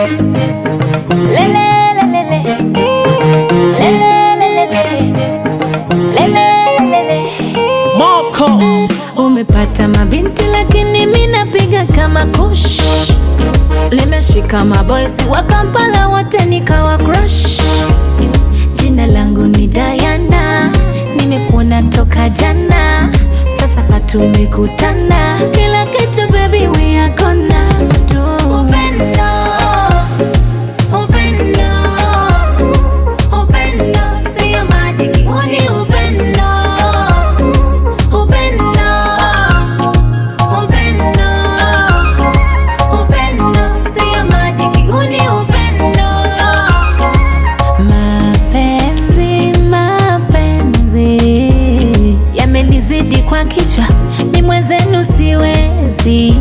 Lele, lele, lele, lele, lele, lele. Moko Umepata mabinti lakini mi napiga kama kush. Nimeshika maboysi wa Kampala wote nikawa crush. Jina langu ni Diana, nimekuona toka jana, sasa patumekutana, kila kitu baby we are gonna do. Upendo, upendo, upendo, sio majiki, huu ni upendo, upendo, upendo, upendo, sio majiki, huu ni upendo. Mapenzi, mapenzi yamenizidi kwa kichwa, ni mwenzenu siwezi.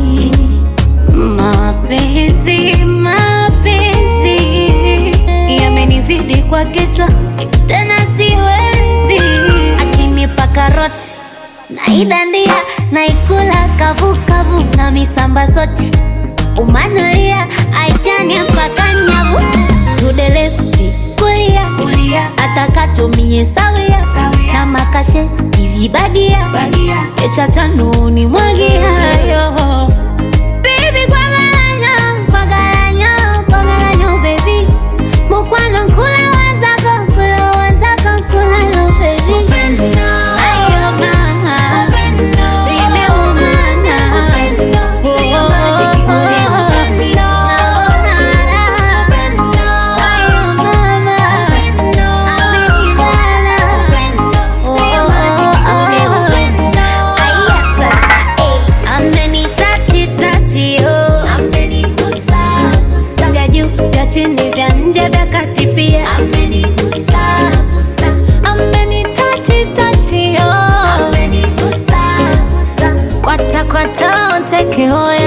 Mapenzi, mapenzi yamenizidi kwa kichwa, tena siwezi. Akinipa karoti naidandia, naikula kavukavu na misamba soti umanulia aitani mpaka nyavu tudelefti kulia kulia atakatumie sawia na makashe ivibagia echachanuni mwagiayo Baby, kwagalanyo, kwagalanyo, kwagalanyo, baby. Mukwano nkula wazako, nkula wazako, nkula lo, baby. Ayo, mama. Baby, umana. Oh, oh, oh. Naona raha. Ayo, mama. Amenibana. Oh, oh, oh. Aya, sasa, eh. Amenitachi tachi oh, amenigusa gusa, vya juu vya chini vya nje vya kati pia amenigusa gusa, amenitachi tachi oh, amenigusa gusa, kwata kwata onteke oe